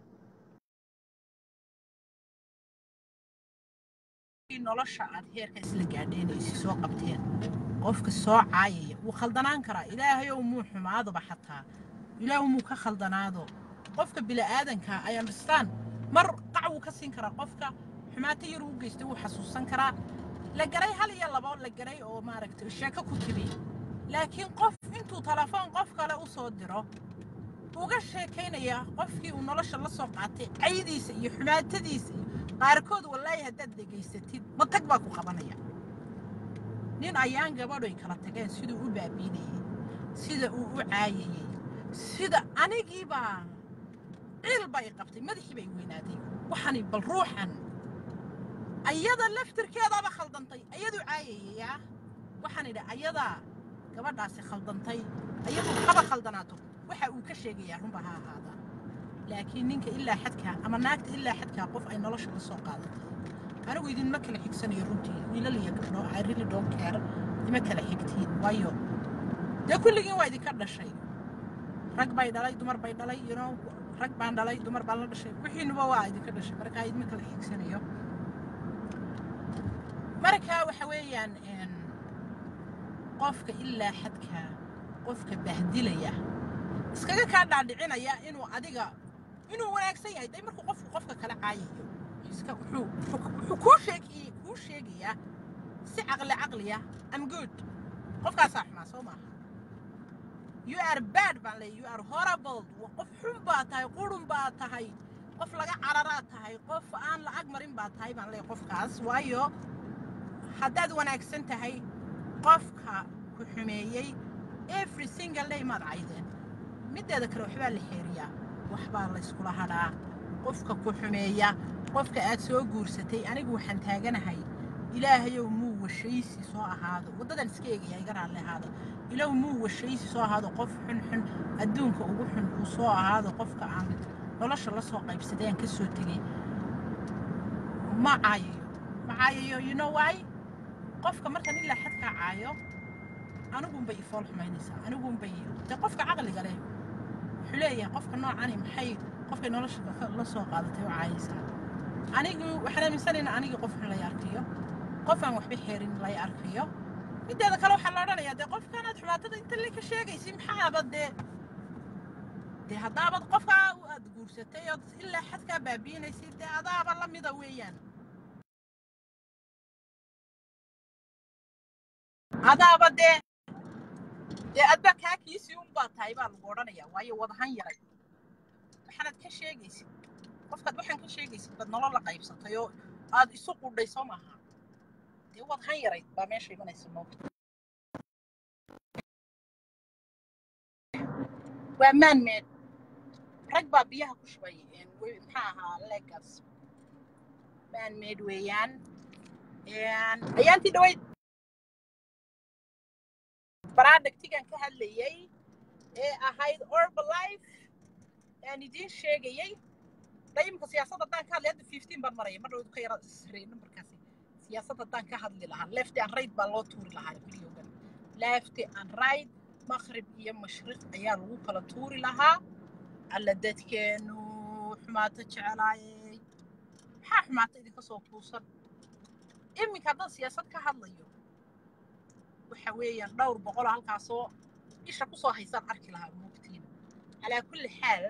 nolosha aad heerka isla gaadheenaysa soo qabteen qofka soo caayaya wuu khaldanaan karaa ilaahayow muu xumaadoba xataa ilaahu muu ka khaldanaado qofka bila'aadanka ay understand mar qac wuu ka siin karaa qofka xumaato yar uu geystay wuu xasuusan karaa la garay hal iyo labo la garay oo maaragtay sheeko ku timi laakiin qof intuu telefoon qof kale u soo diro uga sheekaynaya qofkii uu nolosha la soo qaatay caydiisa iyo xumaatadiisa iyo qaarkood wallaahi haddaad dhegaysatid matag baa ku qabanaya nin ayaan gabadhoy kala tageen siduu u baabiinayay sida uu u caayayey sida anigiibaa ciil bay qabtay madaxii bay weynaaday waxani bal ruuxan ayada laftirkeedaaba khaldantay ayadu caayayaya waxaan idhi ayadaa gabadhaasi khaldantay ayadu haba khaldanaato waxa uu ka sheegayaa runba ha ahaada laakiin ninka ilaa xadkaa ama naagta ilaa xadkaa qof ay nolosha la soo qaadatay anigu idinma kala xigsanayo runtii wiilal iyo gabdho I really don't care ima kala xigtiin waayo dee kulligiin waa idinka dhashay rag bay dhalay dumar bay dhalay you know rag baan dhalay dumar baan la dhashay wixiinuba waa idinka dhashay marka idinma kala xigsanayo marka waxa weeyaan een, qofka ilaa xadka qofka bahdilaya iskaga kaa dhaadhicinaya inuu adiga inuu wanaagsan yahay day markuu qofku qofka kala caayayo iska wuxuu wuxuu wuxuu kuu sheegayey kuu sheeg sheegayaa si caqli caqliya am good qofkaasaa xumaa soo maaha you are bad baan leeyahay you are horrible wa qof xun baa tahay qurun baa tahay qof laga cararaa tahay qof aan lacag marin baa tahay baan leeyahay qofkaas waayo haddaad wanaagsan tahay qofka ku xumeeyey every single day maad caydeen mideeda kale waxbaa la xeeriyaa waxbaa la iskula hadhaa qofka ku xumeeya qofka aad soo guursatay anigu waxaan taaganahay ilaahayow muu washaysi soo ahaado waddadan iska eegaya iga raalli ahaado ilow muu washaysi soo ahaado qof xun xun adduunka ugu xun uu soo ahaado qofka aan nolosha la soo qaybsaday aan ka soo tegey ma caayayo ma caayayo you know why qofka markan ilaa xadkaa caayo anigunbay ifool xumaynaysaa anigunbay de qofka caqliga leh wuxuu leeyahay qofka noocani maxay qofkay nolosha la soo qaadatay u caayaysaa anigu waxaan aaminsanaynaa anigii qof xun lay arkayo qof aan waxba xeerin lay arkayo mideeda kale waxaa la odhanayaa dee qofkanaad xumaatada inta le ka sheegaysi maxaaba dee dee haddaabad qofkaa aad guursatay ood ilaa xadkaa baabiinaysid dee adaaba la mida weeyaan adaaba dee dee adba kaakiisii unbaa tahay baa lagu odhanayaa waayo wadahan yaray waxaanaad ka sheegaysid qofkaad waxaan ka sheegaysid baad nolol la qaybsatay oo aad isu qudhay soo maaha dee wadahan yarayd baa meesha imanaysa moogta waa maanmeed rag baa biyaha ku shubay maxaa ahaa legas maanmeed weeyaan ayaantii dhaweyd baraadhagtigan ka hadlayay ee ahayd orbalife aan idiin sheegayay dayimka siyaasadda haddaan ka hadlay hadda fifteen baan maraya mar dhawdu ka yara isrey numbarkaasi siyaasadda haddaan ka hadli lahaa lefty and right baa loo tuuri lahaa videogan lefty and right maqrib iyo mashriq ayaa lagu kala tuuri lahaa alla dadkeenu xumaato jecelaayay maxaa xumaato idinka soo kuusan iminka haddaan siyaasad ka hadlayo waxa weeyaan dhowr boqol halkaasoo isha kusoo haysaan arki lahaa moogtiin calaa kulli xaal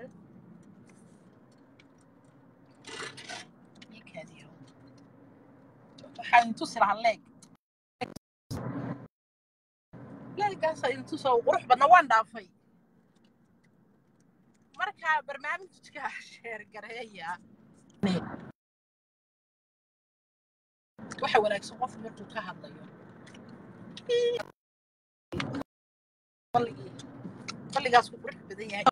ikaadiyo waxaa idin tusi lahaa leeg leegaasaa idin tusoo qurux badna waan dhaafay marka barnaamijka sheergareeya waxa wanaagsan qofku markuu ka hadlayo balligaas ku qurux badan yahay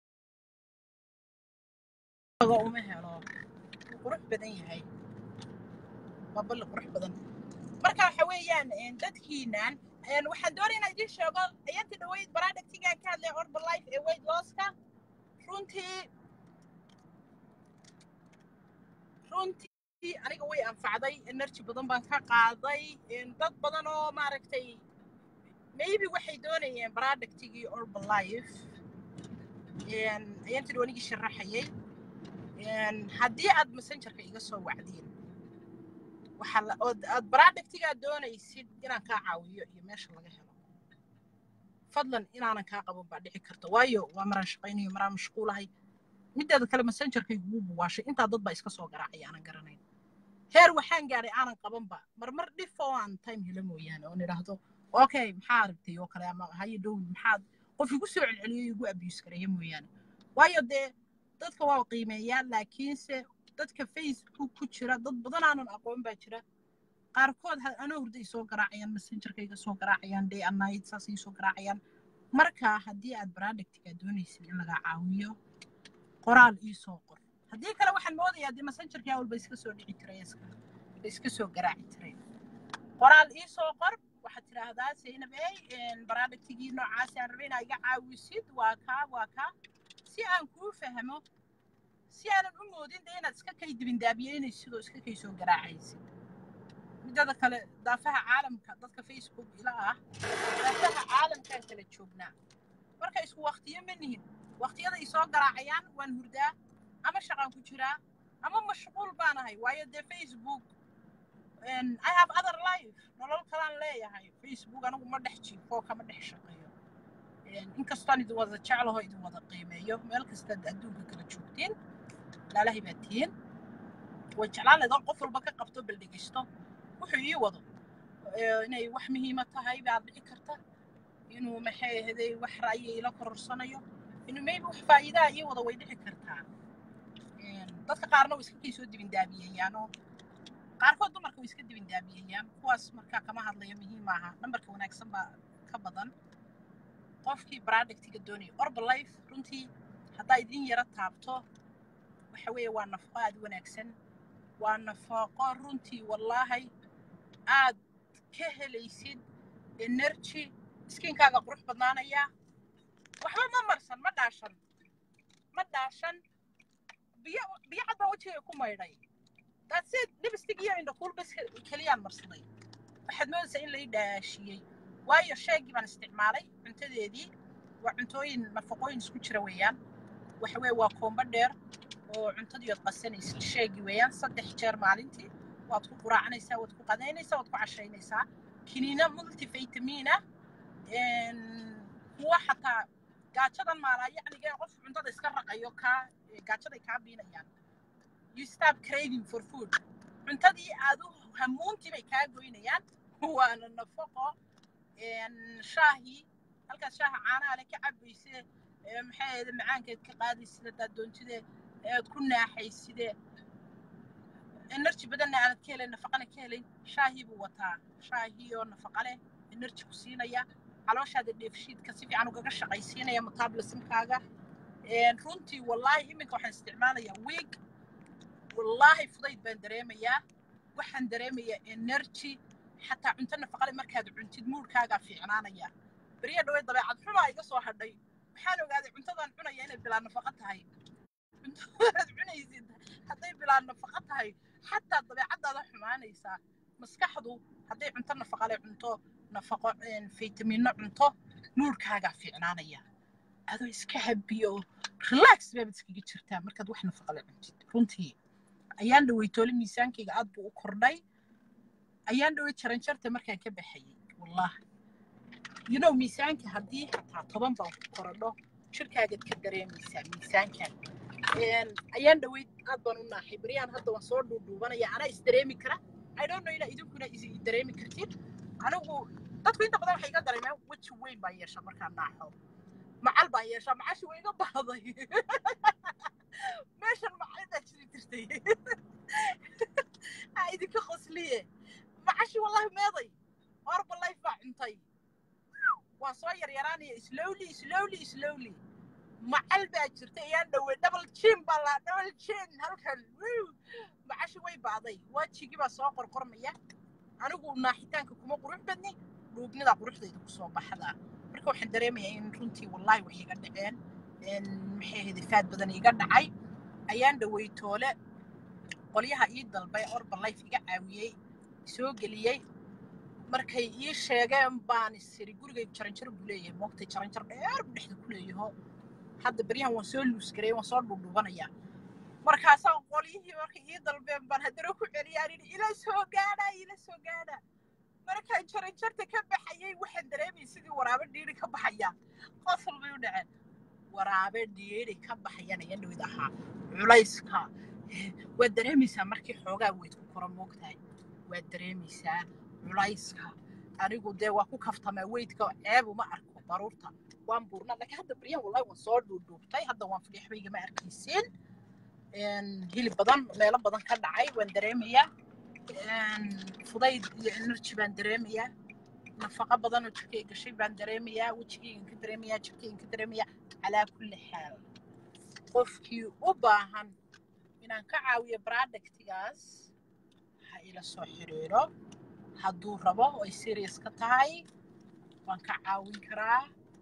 uma helo wuu qurux badan yahay waa balli qurux badan marka waxa weeyaan dadkiinan waxaan doonaya inaan idiin sheego ayaantii dhaweyd baraadhagtigaan ka hadlay orbalife ee weight losska runtii runtii aniga way anfacday energy badan baan ka qaaday dad badan oo maaragtay maybe waxay doonayeen productigii orbalife ayaantii dhawanigii sharaxayay haddii aad messengerka iga soo wacdiin waxaa aad productigaa doonaysid inaan kaa caawiyo iyo meesha laga helo fadlan inaanan kaa qaban baa dhici karta waayo waa maraan shaqaynayo maraan mashquulahay mideeda kale messengerkaygu wuu buwaashay intaa dad baa iska soo garaacaya aanan garanayn heer waxaan gaadhay aanan qabanba marmar dhif oo aan time hela mooyaane oon idhaahdo okay maxaa aragtay oo kale ama haye dhow maxaad qof igu soo celceliyo igu abuse gareeya mooyaane waayo dee dadka waa qiimeeyaa laakiinse dadka facebook ku jira dad badan aanan aqoon baa jira qaarkood anoo hurda ay soo garaacayaan messengerka iga soo garaacayaan day and night saas ay soo garaacayaan marka haddii aad productigaa doonaysid in lagaa caawiyo qoraal ii soo qor haddii kale waxaan moodayaa dee messengerkaa walba iska soo dhici jiray ba iska soo garaaci jiray qoraal ii soo qor waxaad tidhaahdaa saynab ey productigii noocaasi aan rabay inaa iga caawisid waa kaa waa kaa si aan kuu fahmo si aanan u moodin dee inaad iska kay dibindaabiyeynaysid oo iska kay soo garaacaysid midada kale daafaha caalamka dadka facebook ila ah daafaha caalamkaan kala joognaa marka isku waktiyo ma nihin waktiyada ay soo garaacayaan waan hurdaa ama shaqaan ku jiraa ama mashquul baan ahay waayo dee facebook i have other life nolol kalaan leeyahay facebook anigu ma dhex jiifo kama dhex shaqeeyo inkastaan idin wada jeclaho idin wada qiimeeyo meel kastaad adduunka kala joogtiin laalahay baa tihiin way jeclaan leedahay qof walba ka qabto bal dhegeysto wuxuu ii wado ee, inay wax muhiima tahay baad dhici karta inuu maxay ahaday wax ra'yi ila kororsanayo inuu maybe wax faa'iidaa ii wado way dhici kartaa Een, dadka qaarna way iska kii soo dibindaabiyeeyaanoo qaarkood dumarka way iska dibindaabiyeeyaan kuwaas markaa kama hadlayo muhiim maaha nambarka wanaagsan baa ka badan qofkii productiga doonaya orbalife runtii haddaa idin yara taabto waxa weeye waa nafaqo aad u wanaagsan waa nafaqo runtii wallaahi aad ka helaysid energy skinkaaga qurux badnaanaya waxba ma marsan ma dhaashan ma dhaashan biyo biyo cad baa wejigay ku maydhay daadseed lipstick iyo indhakuul bas keliyaan marsaday waxaad moodaysaa in lai dhaashiyey waayo sheegii baan isticmaalay cuntadeedii waa cuntooyin nafaqooyin isku jira weeyaan waxa weeye waa koombo dheer oo cuntadii ood qasanaysid sheegi weeyaan saddex jeer maalintii waad ku quraacanaysaa waad ku qadaynaysaa waad ku cashaynaysaa kiniina multivitamin ah kuwa xataa gaajadan maalaa yacniga qof cuntada iska raqayo kaa gaajaday kaa biinayaan you stop craving for food cuntadii aad u hamuuntii bay kaa goynayaan waana nafaqo shaahii halkaas shaaha caanaha le ka cabayse maxay ahayd macaankeed ka qaadaysid haddaad doontide aad ku naaxayside energy badanna aanad ka helayn nafaqana ka helayn shaahii buu wataa shaahii oo nafaqa leh energy ku siinaya calooshaada dheefshiidka si fiican ugaga shaqaysiinaya metabolismkaaga runtii wallaahi iminka waxaan isticmaalayaa wiig wallaahi fudayd baan dareemayaa waxaan dareemayaa energy xataa cunto nafaqale markaad cuntid muurkaagaa fiicnaanaya beriya dhawey dabeecad xumaa iga soo hadhay waxaan ogaaday cuntadan cunaya inay bilaa nafaqo tahay cuntadaad cunaysid hadday bilaa nafaqo tahay xataa dabeecadaada xumaanaysaa maskaxdu hadday cunto nafaqale cunto nafaqo faytamino cunto muurkaagaa fiicnaanaya adoo iska habiyo relax baabad iskaga jirtaa markaad wax nafaqale cuntid runtii ayaan dhawey toole miisaankayga aad buu u kordhay ayaan dhawey jaranjarta markaan ka baxayay wallahi you know miisaanka haddii xataa toban baan ku korodho jirkaagaad ka dareemaysaa miisaankan ayaan dhaweyd aad baan u naaxay beryaan hadda waan soo dhuudhuubanaya anaa is dareemi kara i don't know inaa idinkuna is dareemi kartid anigu dadku inta badan waxay iga dareemeen weji weyn baan yeeshaa markaan naaxo macal baan yeeshaa macashi way iga bahday meeshan macal baa jiri jirtay aa idinka qosliye macashi wallahi meeday orba life baa cuntay waan soo yaryaraanaya slowly slowly slowly macal baa jirta ayaan dhawey double jin baa laa double jin halkan macashi way baaday wajigii baa soo qorqormaya anigu naaxitaanka kuma qurux badni dhuubnida quruxdayda kusoo baxdaa marka waxaan dareemayaa in runtii wallaahi wax iga dhaceen maxay ahayd faad badan iga dhacay ayaan dhawey toole qolyaha ii dalbay orba life iga caawiyey soo geliyey markay ii sheegeen baan isiri gurigay jaranjar buu leeyahay moogtay jaranjar dheer buu dhexda ku leeyaho hadda beryahan waan soo luusgaray waan soo dhuudhuubanayaa markaasaa qolyihii markay ii dalbeen baan haddana ku celiyaan ini ila soo gaadha ila soo gaadha markaan jaranjarta ka baxayay waxaan dareemayay sidii waraabe dhiiri ka baxaya qosol bay u dhaceen waraabe dhiiri ka baxayan ayaa dhawid ahaa culayska waad dareemaysaa markii xoogaa weyd ku koro moogtahay waad dareemaysaa culayska anigu dee waa ku kaftamaa weydka ceeb uma arko baruurta waan buurnaa laakiin hadda baryahan wallahi waan soo dhuudhuubtay hadda waan fadhiya waxba igama arkaysiin hilib badan meelo badan ka dhacay waan dareemayaa fudayd iyo energy baan dareemayaa nafaqo badan oo jirkay gashay baan dareemayaa wejigaygan ka dareemayaa jirkaygan ka dareemayaa calaa kulli xaal qofkii u baahan inaan ka caawiyo productigaas ha ila soo xiriiro hadduu rabo ay serious ka tahay waan ka caawin karaa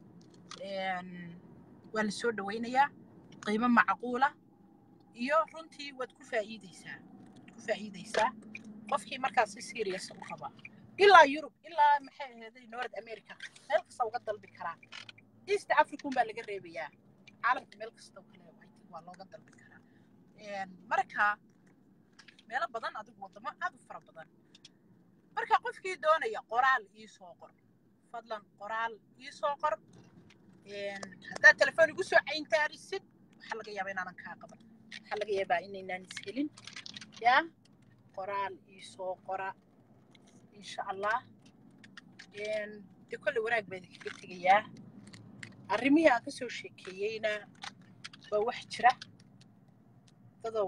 waa la soo dhawaynayaa qiimo macquula iyo runtii waad ku faa'iideysaa waad ku faa'iideysaa qofkii markaas si serious u raba ilaa yurub ilaa maxay ahaday north america meel kasta uga dalbi karaa east african baa laga reebayaa caalamka meel kasta kale waa looga dalbi karaa marka meelo badan adigu wadamo aad u fara badan marka qofkii doonaya qoraal ii soo qor fadlan qoraal ii soo qor haddaad telefoon igu soo cayntaarisid waxaa laga yaabaa inaanan kaa qaban waxaa laga yaabaa inaynaan ishelin yaa qoraal ii soo qora insha allah dee kolley wanaag baa idinkaga tegayaa arrimihii aan ka soo sheekeeyeyna waa wax jira dadow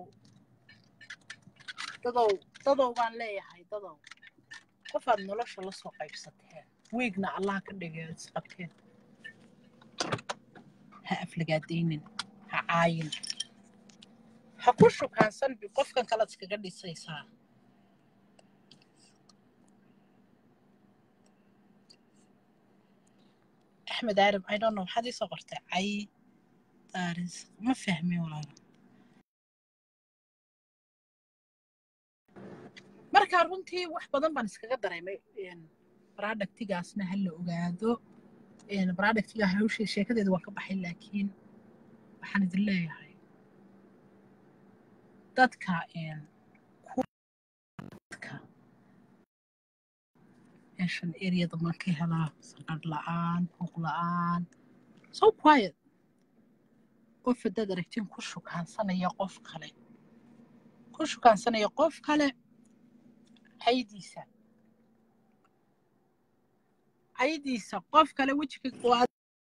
dadow dadow baan leeyahay dadow qofaad nolosha la soo qaybsateen wiigna allah ka dhigay ood isqabteen ha aflagaadaynin ha caayin ha ku shukaansan bi qofkan kalead iskaga dhisaysaa axmed aarab i don't know waxaad iisoo qortay cay daaris ma fahmin walaalo marka runtii wax badan baan iskaga dareemay productigaasna ha la ogaado productiga hawsha sheekadeeda waan ka baxay laakiin waxaan idin leeyahay dadka dadka meeshan eriyada maan ka helaa saqadh la'aan buuq la'aan so quiet qof haddaad aragtiin ku shukaansanaya qof kale ku shukaansanaya qof kale caydiisa caydiisa qof kale wejiga waa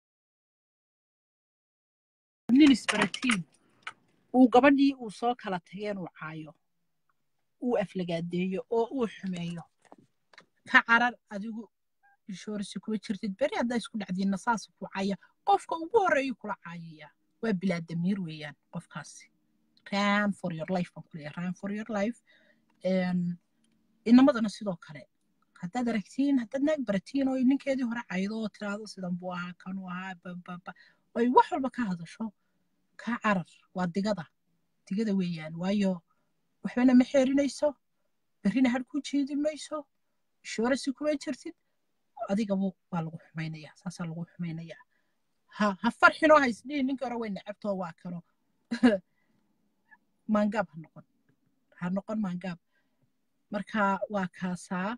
nin isbaratiin uu gabadhii uu soo kala tageen uu caayo uu aflagaadeeyo oo uu xumeeyo ka carar adigu inshoorasi kuma jirtid beri haddaa isku dhacdiinna saas ku caya qofka ugu horreeyu kula caayaya waa bilaadamiir weeyaan qofkaasi ran for your life baan kuleeyahay ran for your life inamadana sidoo kale haddaad aragtiin haddaad naag baratiin oo ninkeedii hore caydo oo tiraahdo sidan buu ahaa kanuu ahaa bababa oy wax walba ka hadasho ka carar waa digada digada weeyaan waayo waxbana ma xeerinayso berrina har ku jiidi mayso shoorasi kuma jirtid adigabu waa lagu xumaynayaa saasaa lagu xumaynayaa ha ha farxinoo haysdhihin ninkii hore way necabtoo waa kano maangaab ha noqon ha noqon maangaab marka waa kaasaa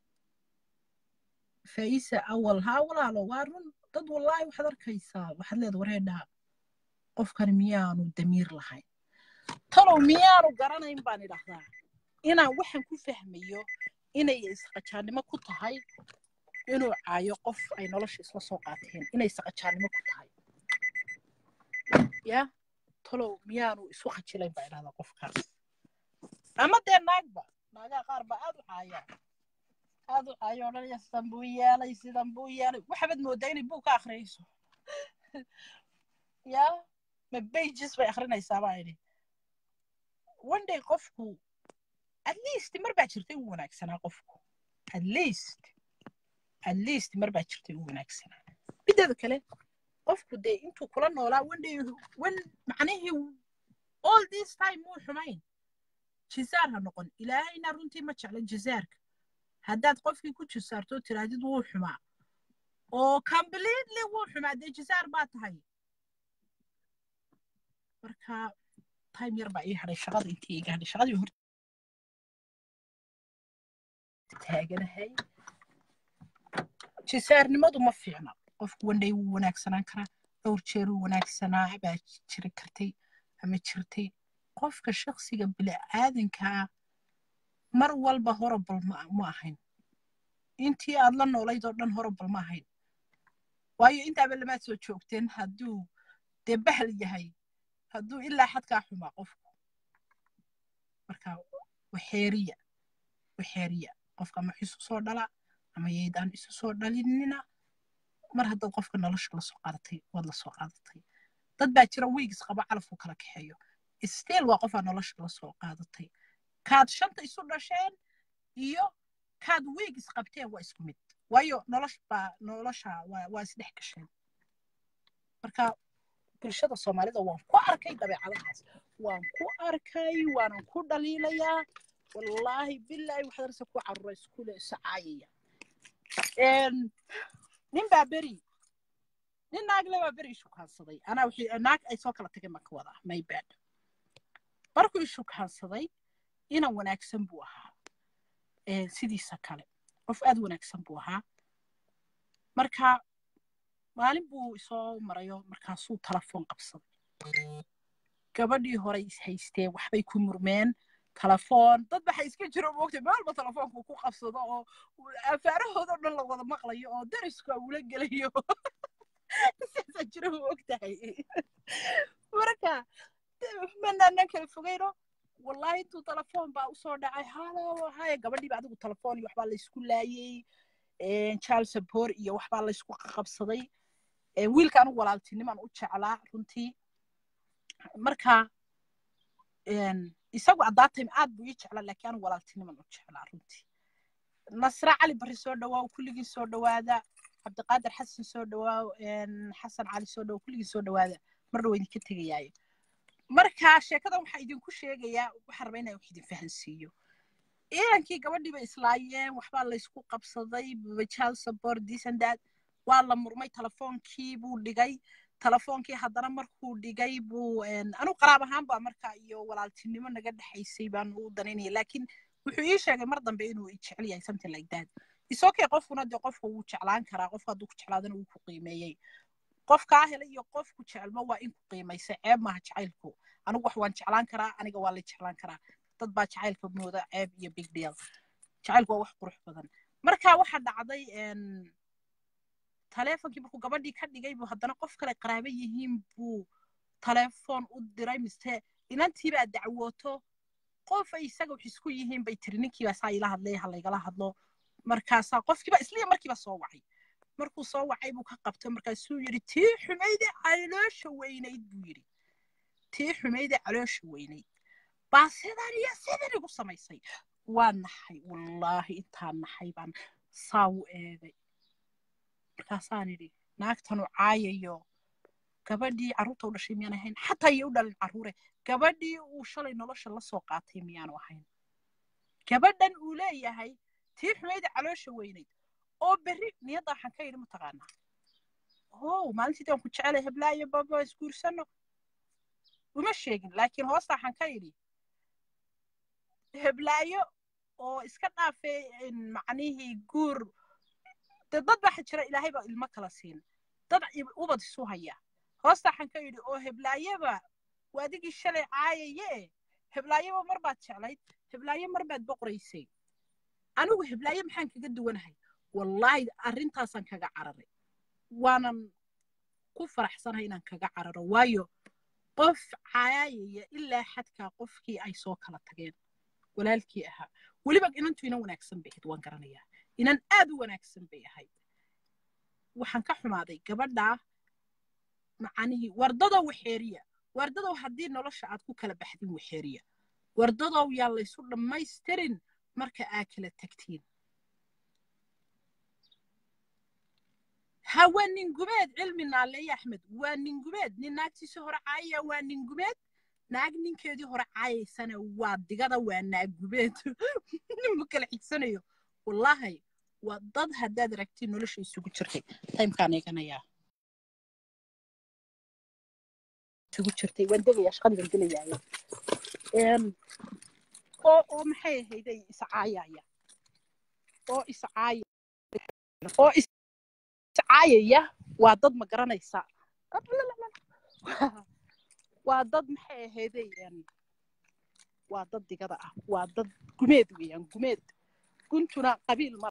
faisa awal haa walaalo waa run dad wallaahi waxaad arkaysaa waxaad leeda wareedhaa qofkan miyaanu damiir lahayn talow miyaanu garanayn baan idhahdaa inaan waxaan ku fahmayo inay isqajaannimo ku tahay inuu caayo qof ay nolosha isla soo qaateen inay isqajaannimo ku tahay ya talow miyaanu isu khajilayn baa idhahdaa qofkaas ama dee naagba naagaha qaar baa aad u caayaan aad u caayo odhanaya sidan buu yeelay sidan buu yeelay waxaabad moodaa inay buug ka akhriyayso ya ma bages bay akhrinaysaa baa idhi one day qofku at least mar baa jirtay u wanaagsanaa qofku at least at least mar baa jirtay u wanaagsanaa mideeda kale qofku dee intuu kula noolaa one day wen macnihii all this time muu xumayn jizaar ha noqon ilaahayna runtii ma jeclan jizaarka haddaad qofkii ku jisaarto tiraadid wuu xumaa oo completely wuu xumaa dee jisaar baa tahay marka time yar baa ii hadhay shaqada intii iga hadhay shaqadii hor taaganahay jisaarnimadu ma fiicna qofku wandhay wuu wanaagsanaan karaa dhowr jeer wuu wanaagsanaa baa jiri kartay ama jirtay qofka shaksiga bini'aadankaa mar walba horobal ma ahayn intii aad la noolayd oo dhan horobal ma ahayn waayo intaaba lamaad soo joogteen hadduu dee bahal yahay hadduu ilaa xadkaa xumaa qofku marka waxeeriya waxeeriya qofka ama isu soo dhala ama yaydaan isu soo dhalinina mar haddaad qofka nolosha lasoo qaadatay waad lasoo qaadatay dad baa jira wiigis qaba calafku kala kaxeeyo still waa qofaa nolosha lasoo qaadatay kaad shanta isu dhasheen iyo kaad wiigis qabteen waa isku mid waayo nolosh baa nolosha waa isdhex gasheen marka bulshada soomaalida waan ku arkay dabeecadahaas waan ku arkay waanan ku dhaliilayaa wallaahi bilaahi waxaad arsa ku carura iskule isacaayaya nin baa beri nin naagle baa beri ishukaansaday anaa wixii naag ay soo kala tageen baan ka wadaa my bad markuu ishukaansaday inan wanaagsan buu ahaa sidiisa kale qof aad wanaagsan buu ahaa marka maalin buu isoo marayo markaasuu telefoon qabsaday gabadhii horey is haystee waxbay ku murmeen telefoon dad waxay iska jiro moogtay meel walba telefoonku ku qabsado oo afaarahooda dhan la wada maqlayo oo darisku ula gelayo saasaa jiro moogtahay marka manaanan kala fogeyno wallahi intuu telefoon baa usoo dhacay halo haya gabadhiiba adigu telefoon iyo waxbaa laysku laayey child support iyo waxbaa laysku qabsaday wiilka anigu walaaltinimaan u jeclaa runtii marka isagu at that time aad buu ii jeclaa laakiin anigu walaaltinimaan u jeclaa runtii nasra cali barri soo dhawaaw kulligii soo dhawaada cabdiqaadir xasan soo dhawaaw xasan cali soo dhawaaw kulligii soo dhawaada mar dhow idinka tegayaayo marka sheekadan waxaa idinku sheegayaa waxaan rabaa inaan wax idin fahansiiyo ciidankii gabadhii bay islaayeen waxbaa laysku qabsaday child support this and that waa la murmay telefoonkii buu dhigay telefoonkii haddana markuu dhigay buu anigu qaraab ahaan baa marka iyo walaaltinimo naga dhexaysay baan u danaynaya laakiin wuxuu ii sheegay mar dambe inuu i jecel yahay something like that isokay qofkuna dee qofka wuu jeclaan karaa qofka hadduu ku jeclaadana wuu ku qiimeeyey qofkaa helay iyo qofku jecelmo waa in ku qiimaysa ceeb maaha jacaylku anigu wax waan jeclaan karaa aniga waa la jeclaan karaa dad baa jacaylka mooda ceeb iyo big deal jacaylku waa wax qurux badan marka waxaa dhacday taleefonkii markuu gabadhii ka dhigay buu haddana qof kale qaraabo yihiin buu taleefon u diray mise inantiibaa dacwooto qof ay isaga wax isku yihiin bay tiri ninkiibaa saa ila hadlay ha laygala hadlo markaasaa qofkiiba isliya markiiba soo wacay markuu soo wacay buu ka qabtay markaasuu yidhi tii xumayde caloosha weynayd buu yidhi tii xumayde caloosha weynayd baa sidan iyo sidan igu samaysay waa naxay wallaahi intaa naxay baan saa u eegay markaasaan idhi naagtanu caayayo gabadhii carruurta u dhashay miyaan ahayn xataa iyo u dhalin carruure gabadhii uu shalay nolosha la soo qaatay miyaanu ahayn gabadhan uu leeyahay tii xumayda caloosha weynayd oo berri niyadda waxaan ka yidhi mataqaanaa o maalintii aan ku jecelay heblaayo baba isguursano uma sheegin laakiin hoosta waxaan ka yidhi heblaayo oo iska dhaafay macnihii guur dee dad baa jira ilaahay baa ilmo kala siin dad ubad isu haya hoosta waxaan ka yidhi oo heblaayaba waa adigii shalay caayaye heblaayaba mar baad jeclayd heblaayo mar baad boqoraysay anigu heblaayo maxaan kaga duwanahay wallaahi arrintaasaan kaga cararay waanan ku faraxsanahay inaan kaga cararo waayo qof caayaya ilaa xadkaa qofkii ay soo kala tageen walaalkii ahaa weliba inantu inan wanaagsan bay ahayd waan garanayaa inan aad u wanaagsan bay ahayd waxaan ka xumaaday gabadhaa macnihii wardadow waxeeriya wardadow haddii nolosha aad ku kala baxdin waxeeriya wardadow yaa laysu dhammaystirin marka aa kala tagtiin ha waa nin gumeed cilmi naaleeye axmed waa nin gumeed nin naagtiisii hore caayaya waa nin gumeed naag ninkeedii hore caayaysana waa digada waa naag gumeed ma kala xigsanayo wallaahi waa dad haddaad aragtiin nolosha isugu jirtay timekaan eeganayaa isugu jirtay waan degayaa shaqadii baan gelayaaya oo oo maxay ahayday iscaayaya oo iscaaya oo iscaayaya waa dad ma garanaysa waa dad maxay ahayday waa dad digada ah waa dad gumeed weeyaan gumeed guntuna qabiil ma